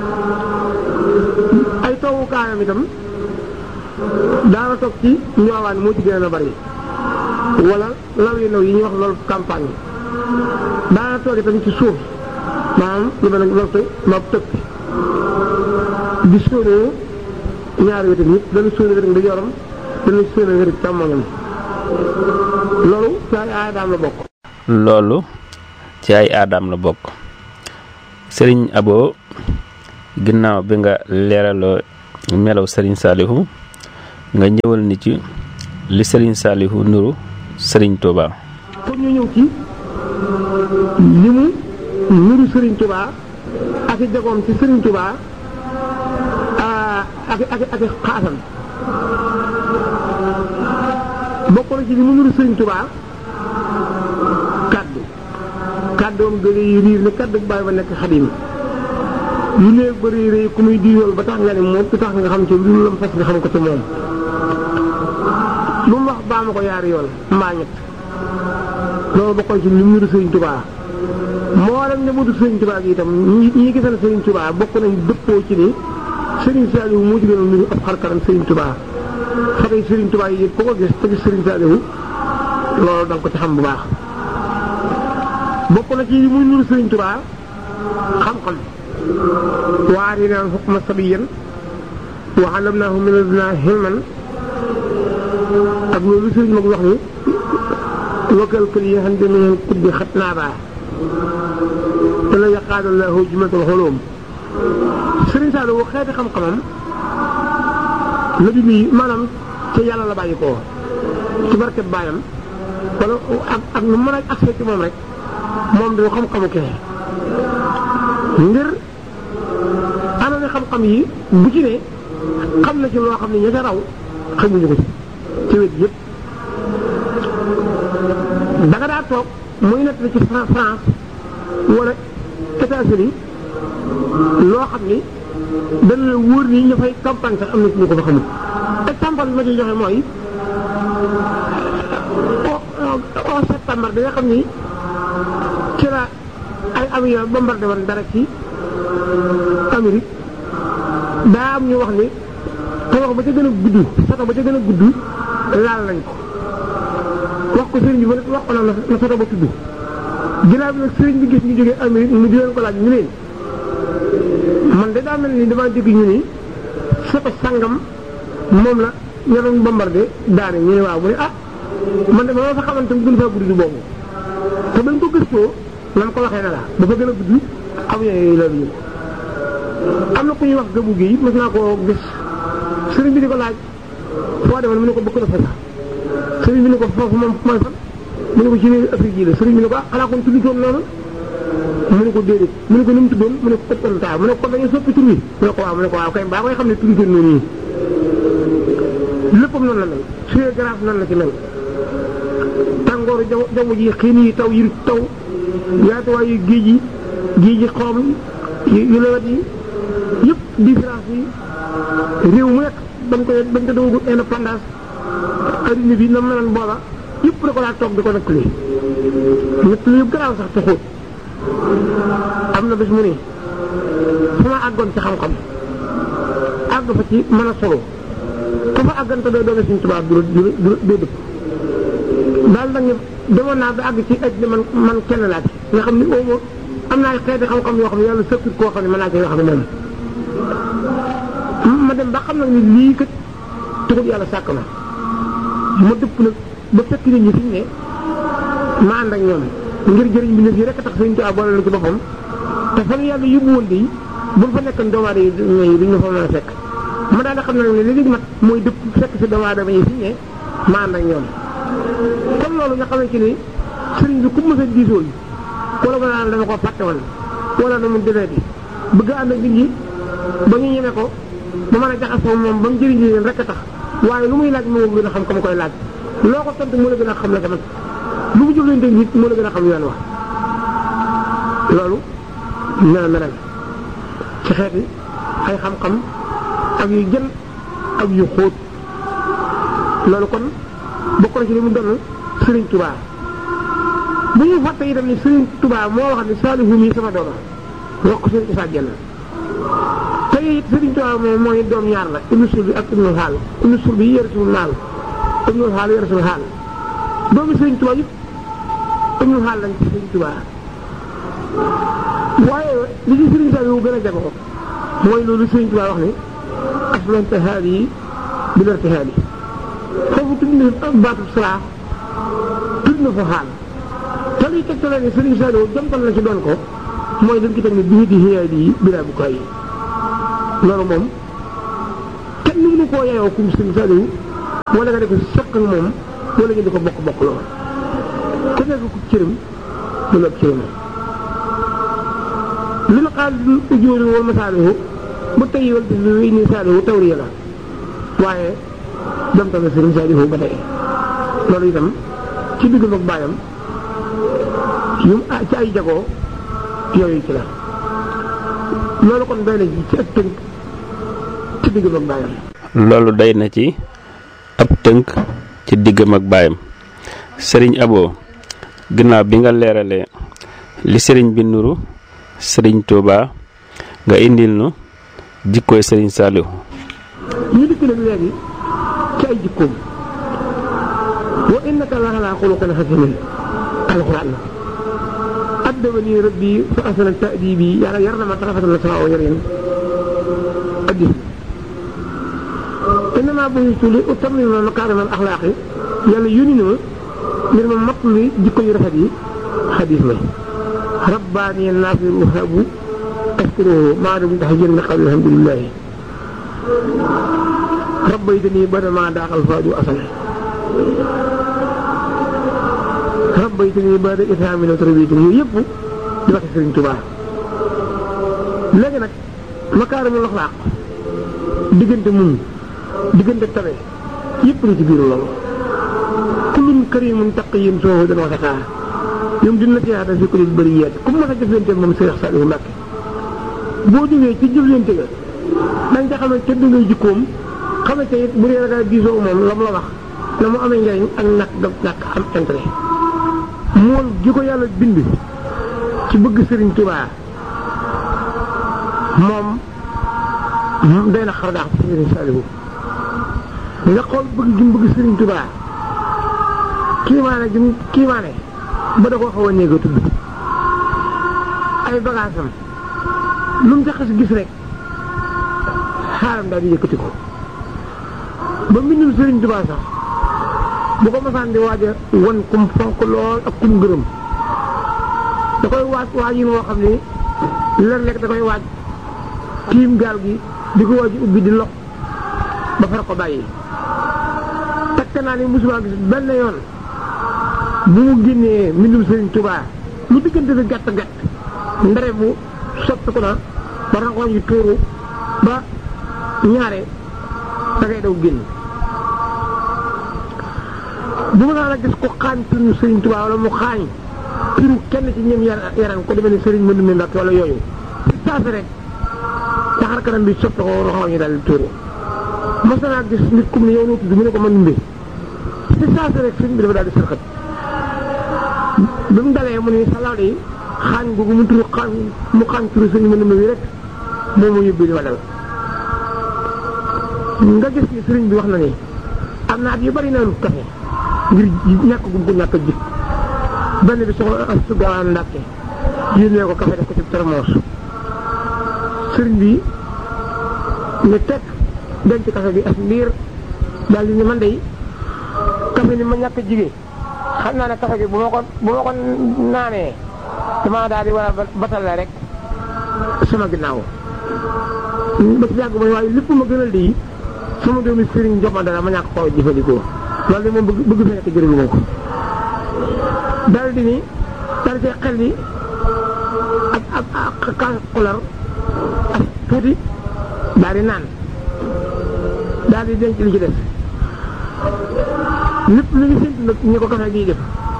ay toogukaayam itam daana toog ci ñoowaan moo ci gën a bari wala law yu ndaw yi ñuy wax loolu campagne daana toog itam ci suuf maanaam lu mel ne loolu tey ma tëb di sóonee ñaari wetam yëpp dana sóonee wetam di yoram dana sóonee wetam càmmoñam loolu ci ay aadaam la bokk loolu ci ay aadaam la bokk sëriñ abo ginnaaw bi nga leeraloo melaw sëriñ saalihu nga ñëwal ni ci li sëriñ saalihu nuru sëriñ Touba. kon ñu ñëw ci li mu nuru sëriñ Touba ak i jagoom ci sëriñ Touba ak ak ak xaasam bokk na ci li mu nuru sëriñ Touba kaddu kaddoom gële yi riir ni kaddu bàyyi ba nekk xadim yu néeg ba rëy rëy ku muy diyool ba tax nga ne moom tax nga xam ci lu lam fas nga xam ko ci moom lu mu wax baa ma ko yaari yoon mbaa ñett loolu bokkoon ci li mu nuru sëriñ Touba moo dem njabootu sëriñ Touba gi itam ñi ñi gisal sëriñ Touba bokk nañ dëppoo ci ni sëriñ Saliou moo ci gën a nuru ab xarkaram sëriñ Touba fatay sëriñ Touba yi ku ko gis te gis sëriñ Saliou loolu da nga ko ci xam bu baax bokk na ci muy nuru sëriñ Touba xam-xam waar yi naan xukma sabiyan wa allamnaahu min ladunaa hilman ak loolu sëriñ mag wax ni wakal kël yi xam ne min kuddi xat naabaa te la yaqaadu lahu jumatul xulum sëriñ Saliou xeeti xam-xamam la bi muy maanaam ca yàlla la bàyyi koo ci barket baayam wala ak ak nu mën a accès ci moom rek moom du xam-xamu kese ngir ana ne xam-xam yi bu ci ne xam na ci loo xam ne ña ca raw xamuñu ko ci ci wet yëpp da nga daa toog muy nett ci France wala États-Unis loo xam ni dana la wóor ni ñu fay campagne sax am na ci ñu ko fa xamul exemple bi ma ciy joxe mooy au septembre bi nga xam ni ci la ay avion bombardé woon dara ci Amérique daa am ñu wax ni tabax ba ca gën a gudd sato ba ca gën a gudd laal nañ ko wax ko sëriñ bi ba wax ko na na sato ba tudd ginnaaw bi nag sëriñ bi gis ñu jógee Amérique mu di leen ko laaj ñu leen man de daa mel ni damaa dégg ñu ni sato sangam moom la ña doon bombardé daane ñu ne waaw mu ne ah man de ma fa xamante mu gën faa gudd boobu te bañ ko gëstoo nam ko waxee na la dafa gën a gudd avion yooyu la ñu am na ku ñuy wax gëbu gi mos naa koo gis sëriñ bi di ko laaj foo demoon mu ne ko bëgg na fa sax sëriñ bi ni ko foofu moom mooy fan mu ne ko ci réew Afrique yi la sëriñ bi ne ko ah xanaa kon tuddu toon noonu mu ne ko déedéet mu ne ko nu mu tuddoon mu ne ko ëppoon taa mu ne ko kon dañuy soppi tur wi mu ne ko waaw mu ne ko waaw kay baa koy xam ne tuddu toon noonu léppam noonu la mel suñu garaaf noonu la ci mel tàngooru jaw jaww ji xiin yi taw yi taw yaatuwaayu géej yi géej yi xorom yu lewet yi yëpp différence yi réew mu nekk bañ koy bañ ko dawagul indépendance adduna bi na meloon booba yëpp da ko laa toog di ko nettali nettali yu garaaw sax te xóot am na bés mu ne fu ma àggoon ci xam-xam àgg fa ci mën a solo ku fa àggante doo doone suñu tubaab du du du dëpp daal nag demoon naa ba àgg ci aj man man kenn laa ci nga xam ni oomo am naa ay xeeti xam-xam yoo xam ne yàlla sëkkut koo xam ne mën naa koy wax ak moom ma dem ba xam nag ni lii kat taxul yàlla sàkk na ma dëpp nag ba fekk nit ñi fi ñu ne ma ànd ak ñoom ngir jëriñ bi yi rek tax sëñ Tuubaa boole la ci boppam te fan yàlla yóbbu woon de bu fa nekkoon doomu aadama yi duñ ma fa mën a fekk ma daal di xam ne nag li léegi mat mooy dëpp fekk si doomu aadama yi fi ñu ne ma ànd ak ñoom kon loolu nga xamante ni sëriñ bi ku mës a diisoo yi wala ba naan dama ko fàtte woon wala na mu defee bi bëgg ànd ak nit ñi ba ñu ñeme ko ba mën a jaxasoo moom ba mu jëriñ leen rek a tax waaye lu muy laaj moo gën a xam ka ma koy laaj loo ko tontu moo la gën a xam la tamit lu mu jëflante nit moo la gën a xam yoon wax loolu ñoo melal ci xeeti ay xam-xam ak yu jën ak yu xóot loolu kon bokk na ci li mu doon Sëriñ Tuubaa bu ñu fàtte itam ni Sëriñ Tuubaa moo wax ni Saalihu mii sama dooma wax ko Sëriñ Isaa Jenn te it Sëriñ Tuubaa moom mooy doom ñaar la ibnu sul bi ak ibnu xaal ibnu sul bi yërsul maal ibnu xaal yërsul xaal doomi Sëriñ Tuubaa yëpp ibnu xaal lañ ci Sëriñ Tuubaa waaye li ci Sëriñ Saalihu gën a jagoo mooy loolu Sëriñ Tuubaa wax ni aslante xaal yi bi larte xaal yi foofu tudd na baatu salaa tudd na fa xaal te liy tegtale ne Sëriñ Saalihu jomtal na ci doon ko mooy dañ ci teg ne bii di xiyaay di bilaa bu kaay yi loolu moom kenn mënu koo yaayoo kum Sëriñ Saalihu wala nga def sëq ak moom wala nga di ko bokk bokk lool ku nekk ku cëram du la cëram li la xaal di ujóori wal masaalihu ba tey wal bis bi wéy ni saalihu tawriya la waaye dem tamit Sëriñ Saalihu ba tey loolu itam ci diggam ak baayam yu ci ay jagoo yooyu ci la loolu kon doy na ci ci ak tënk ci diggam ak baayam loolu day na ci ab tënk ci diggam ak baayam sëriñ Abo ginnaaw bi nga leeralee li sëriñ bi nuru sëriñ Touba nga indil nu jikkooy sëriñ Saliou ñu dikk nag léegi ci ay jikkoom wa innaka la ala xuluqin xasimin alxuraan la addabani rabbi fa asana ta'dibi yàlla yar na ma tarafatan la sama yarin addis innama bu'istu li utammima makaarima al axlaaqi yàlla yónni na ma ngir ma matt li jikko yu rafet yi xadis la rabbaani naafir wahabu askruhu maa dum tax jën nga xam alhamdulilahi rabbaytani bada maa daaxal faadu asal rabbaytani bada itaamina tarbiyatani yooyu yëpp di waxi Sëriñ Tuubaa léegi nag makaarimul axlaaq diggante muñ diggante tabe yëpp la ci biir loolu kullun karimun taqiyin soohu dana wasakaa ñoom dina ci yaata fi ko lil bëri yeet comme mas a jëflante moom Seex Saalihu Mbàkke boo jógee ci jëflante ga dañ ca xamante te ngay jikkoom xamante it bu dee ragal diisoo moom la mu la wax na mu amee njariñ ak ñàkk ga ñàkk am intérêt mool gi ko yàlla bind ci bëgg Sëriñ Tuubaa moom day na xar daax ci Sëriñ Saalihu nga xool bëgg gi mu bëgg Sëriñ Tuubaa kiimaane gi mu kiimaane ba da koo xaw a néeg a tudd ay bagaasam lu mu ca xas gis rek xaaram daal di yëkkati ko ba mbindum Sëriñ Tuubaa sax bu ko masaan di waaj a wan kum fonk lool ak kum gërëm da koy waaj waaj yi moo xam ni léeg-léeg da koy waaj tiim gaal gi di ko waaj ubbi di lox ba far ko bàyyi takk naa ni musuma gis benn yoon bu mu génnee mbindum Sëriñ Tuubaa lu diggante bi gàtt gàtt ndare bu soppiku na ba rangoon yi tuuru ba ñaare da ngay daw génn bu ma naa la gis ko xaañ turu Sëriñ Tuubaa wala mu xaañ turu kenn ci ñoom yaram ko demee ne Sëriñ Mëndu mi Mbàkke wala yooyu ci saasi rek taxar kanam bi soppi ko roxo ñu daal di tuuru mos naa gis nit ku ne yow noo tudd mu ne ko man numbe ci saasi rek sëriñ bi dafa daal di sërxat bi mu dalee mu ne salaaw de xaañ googu mu turu xaañ mu xaañ turu Sëriñ Mëndu mi rek moom mu yóbbu li ma dal nga gis ni sëriñ bi wax na ni am na at yu bari naanu kafe ngir ñàkk gum ko ñàkk a jik benn bi soxla astu gaawaan ndàkke yónnee ko kafe def ko ci termos sëriñ bi ne teg denc kafe bi as ndiir daal di ni man day kafe ni ma ñàkk a jigee xam naa ne kafe gi bu ma ko bu ma ko naanee dama daal di war a batal la rek sama ginnaaw ba ci yàgg mooy waaye lépp ma gënal di sama doomi sëriñ jox ma dara ma ñàkk koo jëfandikoo loolu de moom bëgg bëgg fi nekk jërëlu ma ko dal di ni dal ci xel ni ak ak ak kaas xular ak tuuti daal di naan daal di denc li ci des lépp lu ñu séntu nag ñu ko kafe gii def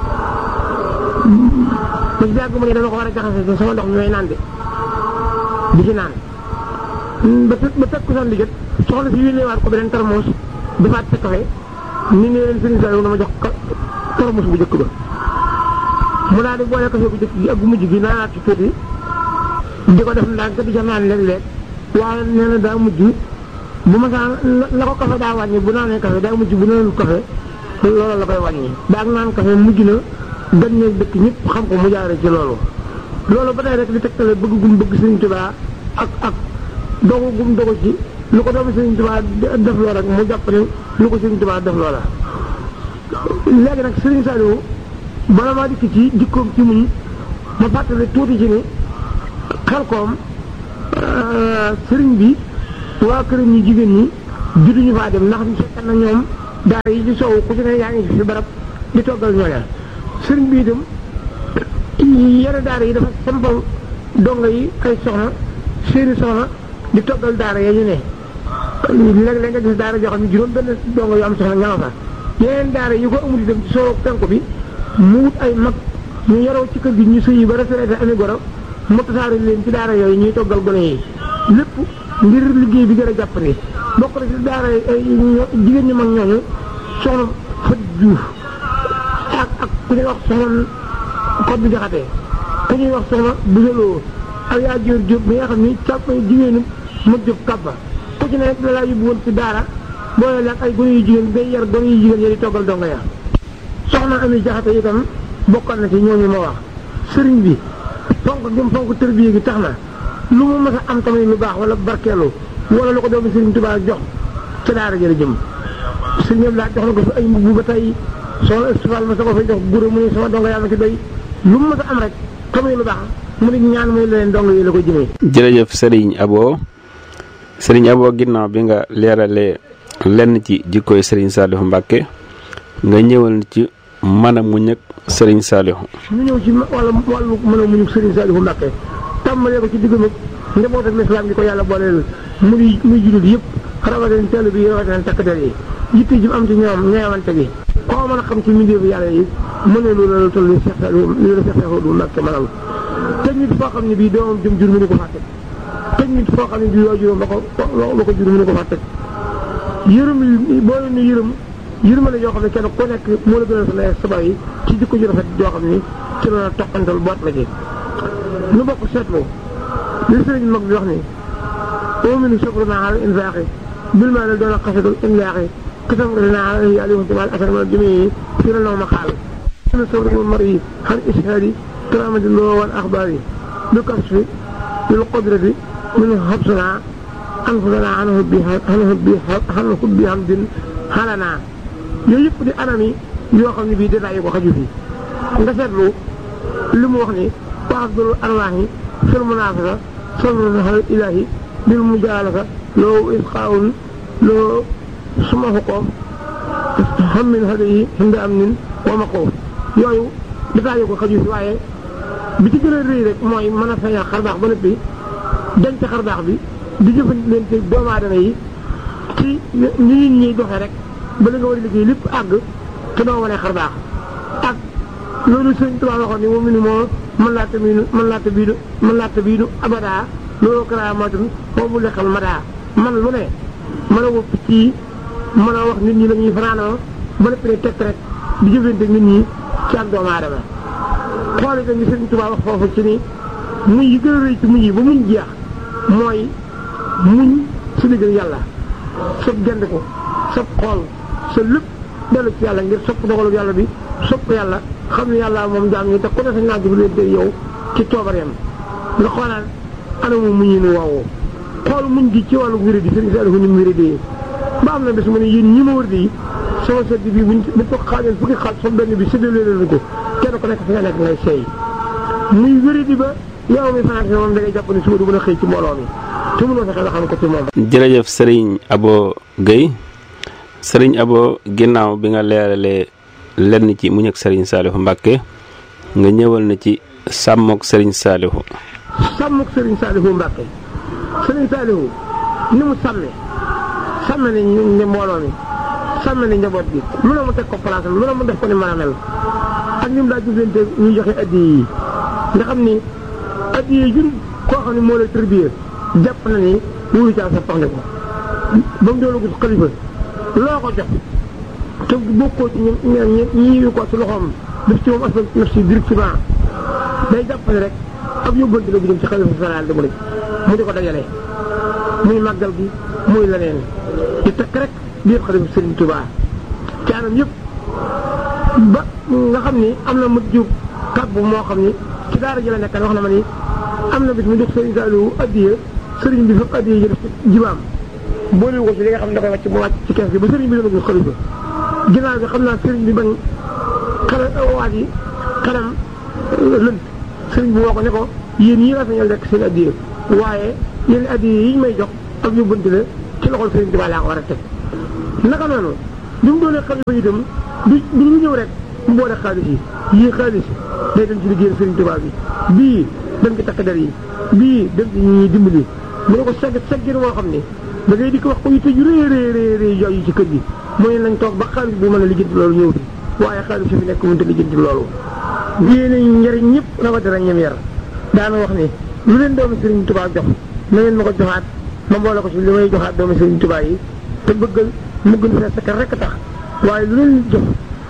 ba ci yàgg mu ne dama ko war a jaxase sama ndox mi may naan de di ci naan ba ba teg ko son liggéey soxla si yónneewaat ko beneen termos defaat sa café ni ne leen sëriñ Saliou dama jox termos bu njëkk ba mu daal di boole café bu njëkk gi ak bu mujj gi naanaat ci tuuti di ko def ndànk di ca naan léeg-léeg waaye nee na daa mujj bu ma saa la ko café daa wàññi bu naanee café daa mujj bu naanul café loolu la koy wàññi daa naan café mujj na gan ñeeg dëkk ñëpp xam ko mu jaare ci loolu loolu ba tey rek di tegtale bëgg gum bëgg sëriñ Tuubaa ak ak dogu gum dogu ci lu ko doomu Sëriñ Tuubaa def loo rek mu jàpp ne lu ko Sëriñ Tuubaa def loo la léegi nag Sëriñ Saliou bala maa dikk ci jikkoom ci muñ ma fàttali tuuti ci ni xel koom sëriñ bi waa këram ñi jigéen ñi juduñu faa dem ndax fekk na ñoom daara yi ci soow ku ci ne yaa ngi fi barab di toggal ñooña sëriñ bi itam yenn daara yi dafa sampal dongo yi ay soxna seeni soxna di toggal daara ya ñu ne léeg-léeg nga gis daara joo xam ne juróom benn dongo yu am soxna ña nga fa yeneen daara yi ko amul itam ci soo penku bi mu wut ay mag ñu yaroo ci kër gi ñu sëyi ba retraité ami goro mu tasaare leen ci daara yooyu ñuy toggal gone yi lépp ngir liggéey bi gën a jàppale bokk na ci daara jigéen ñi mag ñooñu soxna fët juuf ak ak ku ñuy wax soxna xot bi jaxatee ku ñuy wax soxna busaloo ak yaa jóor jóob bi nga xam ni càpp jigéenu ma jóg kàbba ku ci ne da laa yóbbu woon ci daara boole la ak ay gone yu jigéen day yar gone yu jigéen ya di toggal donga ya soxna ami jaxate itam bokkoon na ci ñooñu ma wax sëriñ bi fonk gi mu fonk tërbiye gi tax na lu mu mës a am tamit lu baax wala barkeelu wala lu ko doomu sëriñ Tuubaa jox ca daara jëla jëm sëriñ laa jox na ko fi ay mbubb ba tey soxna istifal ma sa ko fay jox gure mu ne sama donga yaa ma ci doy lu mu mës a am rek tamit lu baax mu ne ñaan muy leen dong yi la ko jëmee. jërëjëf Serigne Abo Serigne Abo ginnaaw bi nga leeralee lenn ci jikkooy Serigne Saliou Mbacke nga ñëwal ci mën a muñ ak Serigne Saliou. ñu ñëw ci wàllu wàllu mën a muñ ak Serigne Saliou Mbacke tàmbalee ko ci diggam ak njaboot ak lislaam gi ko yàlla booleel muy muy jullit yëpp rawatina teel bi rawatina takk der yi yitte ji am ci ñoom ñeewante gi. koo mën a xam ci milieu bi yàlla yi mënee lu la toll nii Cheikh Saliou li la Cheikh Saliou Mbacke mënal teg nit foo xam ne bii doomam jëm jur mu ni ko fàtte teg nit foo xam ne bii waajuram ba ko ba ko jur mu ni ko fàtte yërëm boo leen ni yërëm yërmale yoo xam ne kenn ku nekk moo la gënal sa lay sabay yi ci jikko ju rafet joo xam ni ci la toqantal boot la ci nu bokk seetlu li sëriñ mag bi wax ni ominu sakruna ala infaqi bil maa doon a xasatul imlaaxi kasam rina ala yàlla yoxante mal asar ma jëmee fi la ma xaal ina sabru mar yi xan ishaari كرامة الله والأخبار بكشف بالقدرة من حبسنا أنفسنا عنه عنه بحمد حالنا yooyu yëpp di anam yi yoo xam ne bii détails yi ko xaju fi nga seetlu li mu wax ni wa afdalu arwaahi fil munaafasa sabrun xalal ilaahi bil mujaalasa loo isqaawun loo suma xuqoof xam min hadayi hinda am nin wa maqoof yooyu détaillé ko xaju si waaye bi ci gën a rëy rek mooy mën a feeñal xar baax ba noppi denc xar baax bi di jëfandikoo doomu aadama yi ci ni nit ñi doxee rek ba li nga war a liggéey lépp àgg te doo wane xar baax ak loolu sëñ Tuubaa waxoon ni moom mi ni moo mën laa tabiinu mën laa tabiinu mën laa tabiinu abadaa loolu karaamatun foofu mu lekkal madaa man lu ne mën a wëpp ci mën a wax nit ñi la ñuy fanaanoo ba lépp ne teg rek di jëfante nit ñi ci ak doomu aadama xool itam ni sëñ Tuubaa wax foofu ci ni muñ yi gën a rëy ci muñ yi ba muñ jeex mooy muñ su diggal yàlla sab gend ko sab xool sa lépp dellu ci yàlla ngir sopp dogalu yàlla bi sopp yàlla xam ne yàlla moom jaam ñi te ku ne sañ naa jëflante yow ci toobareem nga xoolaat anamu muñ yi nu woowoo xool muñ gi ci wàllu wéré di sëriñ Saliou ni mu wéré di ba am na bés mu ne yéen ñi ma wër di sama sedd bi buñ bu ko xaajoon fukki xaaj sama benn bi séddale leen ko kenn ku nekk fi nga nekk ngay seey muy wéré di ba yow mi fanaan moom da ngay jàpp ne suba du mën a xëy ci mbooloo mi te mënoo fexe nga xam ko ci moom jërëjëf sëriñ Abo Guèye sëriñ Abo ginnaaw bi nga leeralee lenn ci muñ ak sëriñ Saalihu Mbàkke nga ñëwal na ci sàmmook sëriñ Saalihu sàmmuk sëriñ Saalihu Mbàkke sëriñ Saalihu ni mu sàmme sàmme ne ñu ne mbooloo mi sàmme ne njaboot bi lu ne mu teg ko place am lu ne mu def ko ni mën a mel ak ni mu daa jëflante ñuy joxe addi yi nga xam ni addi yi jur koo xam ne moo lay tërbiye jàpp na ni wuyu caa sa pax ne ko ba mu doon gis xalifa loo ko jox te bokkoo ci ñi ñi ñi ko ci loxoom def ci moom aspect naf si directement day jàpp ne rek ab yóbbante la bu jëm ci xalifa général de Mouride mu di ko dajale muy màggal gi muy leneen di takk rek biir xalifa Serigne Touba ci anam yëpp ba nga xam ni am na mu jub kàbbu moo xam ni ci daara ji la nekkan wax na ma ni am na bis mu jox Serigne Saliou addiya Serigne bi fëpp addiya ji def ci jibaam boole ko ci li nga xam ne da koy wàcc mu wàcc ci kees gi ba Serigne bi dana gis xalifa ginnaaw bi xam naa Serigne bi bañ xale waat yi xanam lënt Serigne bi woo ko ne ko yéen ñii rafeñal rek seen addiya waaye yéen addiya yi ñu may jox ak yóbbante la ci loxol Serigne Touba laa ko war a teg naka noonu bi mu doonee xalifa itam du du ñu ñëw rek mu boole xaalis yi yii xaalis day dem ci liggéeyal Serigne Touba bi bii dem ci takk der yi bii dem ci ñi dimbali mu ne ko segg seggin woo xam ne da ngay di ko wax ko yitte ju rëy rëy rëy rëy yooyu ci kër gi mooy nañ toog ba xaalis bi mën a lijjanti loolu ñëw fi waaye xaalis bi nekk mënut a lijjanti loolu yéen a njëriñ ñëpp rawatina ñem yar daana wax ni lu leen doomi Serigne Touba jox na ngeen ma ko joxaat ma boole ko ci li may joxaat doomi Serigne Touba yi te bëggal mu gën fee sakka rek tax waaye lu leen jox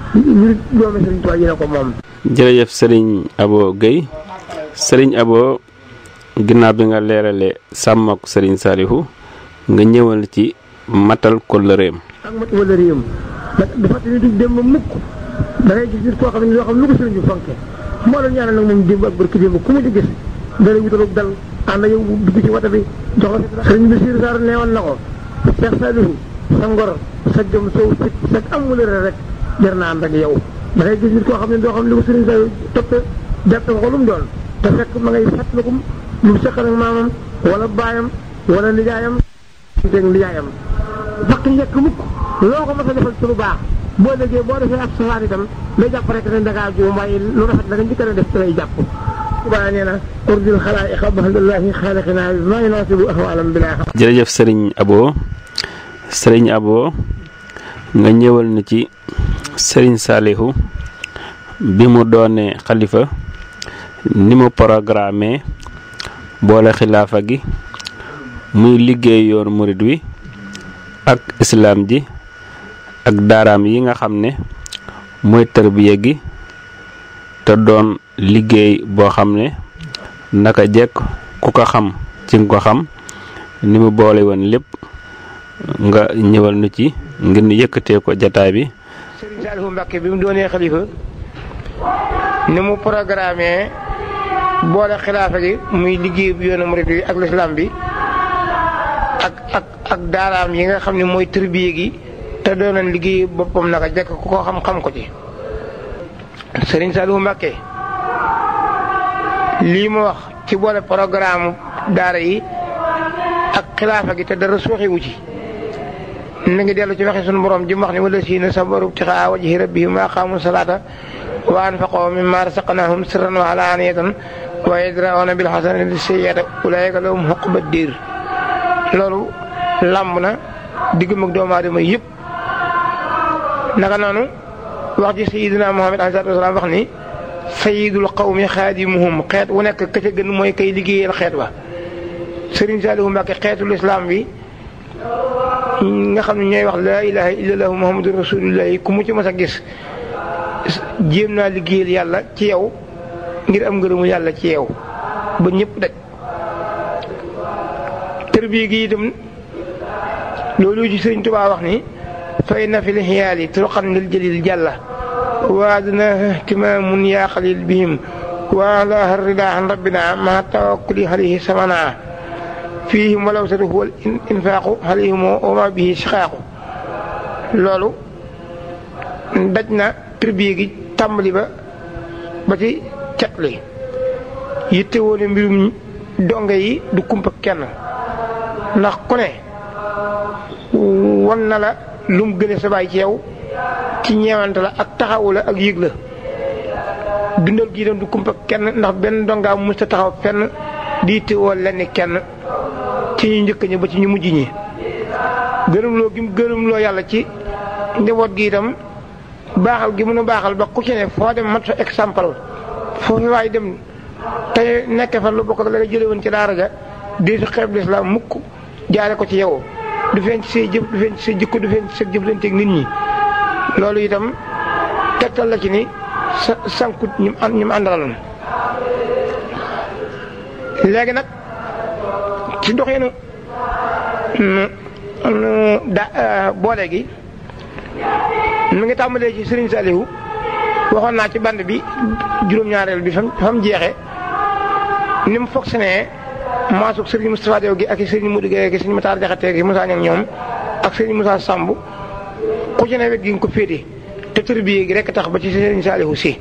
ñu doomi Serigne Touba yi ne ko moom jërëjëf sëriñ Abo Guèye sëriñ Abo ginnaaw bi nga leeralee sàmmook sëriñ Saalihu nga ñëwal ci matal kóllëreem ak mat wala réewam nag dafa te ni du dem ba mukk da ngay gis nit koo xam ne loo xam lu ko sëriñ bi fonke moo la ñaanal nag moom démb ak barki démb ku mu ci gis dana wutalub dal ànd ak yow dugg ci wata bi jox la sëriñ bi siir saar neewoon na ko Cheikh Saliou sa ngor sa jom sow fit sa am wëlëre rek jar naa ànd ak yow da ngay gis nit koo xam ne doo xam ne lu ko sëriñ Saliou toppe jàppe ko lu mu doon te fekk ma ngay fàttaliku lu mu seqal ak maamam wala baayam wala nijaayam teg nijaayam fakk njëkk mukk loo ko mos a defal ci lu baax boo déggee boo defee ab safaan itam day jàpp rek ne dangaa juum waaye lu rafet da nga njëkk a def ci lay jàpp subaa nee na urdil xalaa'iqa baxdallahi xaaliqinaa bi maa yunaasibu ahwaalam bilaa xam jërëjëf sëriñ Abo sëriñ Abo nga ñëwal na ci sëriñ Saalihu bi mu doonee xalifa ni mu programme boole xilaafa gi muy liggéey yoonu murit wi ak islaam ji ak daaraam yi nga xam ne mooy tarbiya gi te doon liggéey boo xam ne naka jekk ku ko xam ci nga ko xam ni mu boole woon lépp nga ñëwal nu ci ngir ñu yëkkatee ko jataay bi Serigne Saliou Mbacke bi mu doonee xalifa ni mu programme boole xilaafa gi muy liggéey bu yoonu murit wi ak lislaam bi ak ak ak daaraam yi nga xam ne mooy tërbiye gi te doonoon liggéey boppam naka jekk ku ko xam-xam ko ci Serigne Saliou Mbacke lii mu wax ci boole programme daara yi ak xilaafa gi te dara suuxiwu ci mi ngi dellu ci waxe sunu borom ji mu wax ne wala siina sabaru ibtixaa wajhi rabbihim wa aqaamu salaata wa anfaqoo mimma rasaqnahum sirran wa alaaniyatan wa yadra'una bil hasanati sayyi'ata ulaa'ika lahum uqba diir loolu làmb na diggam ak doomu aadama yëpp naka noonu wax ji sayyidina Muhammad alayhi salaatu wa salaam wax ni sayyidul qawmi xaadimuhum xeet wu nekk ka ca gën mooy kay liggéeyal xeet wa Serigne Saliou Mbacke xeetul islam bi nga xam ne ñooy wax laa ilaha illallah muhammadu rasulullah ku mu ci mas a gis jéem naa liggéeyal yàlla ci yow ngir am ngërëmu yàlla ci yow ba ñëpp daj tërbiye gi itam loolu ci Sëriñ Tuubaa wax ni fay na fi lxiyaali turuqan lil jalil jàlla waadna ihtimaamun yaa xalil bihim wa ala rida an rabbina ma tawakkuli alayhi samana fihim walaw sadu huwa infaaqu alayhim wa ma bihi siqaaqu loolu daj na tërbiye gi tàmbali ba ba ci cat li yitte woone mbirum donge yi du kumpa kenn ndax ku ne wan na la lu mu gëne sa baay ci yow ci ñeewante la ak taxawu la ak yëg la dundal gi doon du kumpa kenn ndax benn dongaa mu mësta taxaw fenn di yitte woo lenn kenn ci ñu njëkk ñi ba ci ñu mujj ñi gërëmloo gi mu gërëmloo yàlla ci njaboot gi itam baaxal gi mën a baaxal ba ku ci ne foo dem mat sa exemple foofu waay dem te nekk fa lu bokk ak la nga jële woon ci daara ja di su xeeb lislaam mukk jaare ko ci yow du feeñ ci say jëf du feeñ ci say jikko du feeñ ci sa jëflanteeg nit ñi loolu itam tegtal la ci ni sa sankut ñi mu ñi mu àndaloon léegi nag ci doxinu da boole gi mi ngi tàmbalee ci Serigne Saliou waxoon naa ci band bi juróom-ñaareel bi fam fam jeexe ni mu fonctionné maasuk Serigne Moustapha Diaw gi ak Serigne Modou Gueye ak Serigne Matar Diakhaté gi Moussa Niang ñoom ak Serigne Moussa Samb ku ci ne wet gi nga ko féete te tërbiye gi rek tax ba ci Serigne Saliou si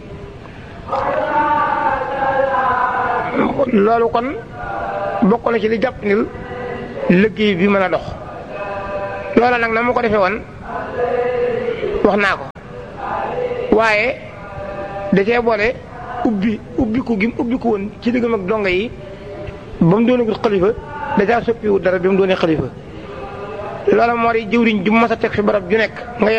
loolu kon bokk na ci li jàpp nil liggéey bi mën a dox loola nag na ma ko defee woon wax naa ko waaye da cee boole ubbi ubbiku gi mu ubbiku woon ci diggam ak donga yi ba mu doonagul xalifa da caa soppiwut dara bi mu doonee xalifa loola moo di jëwriñ ju mas a teg fi barab ju nekk nga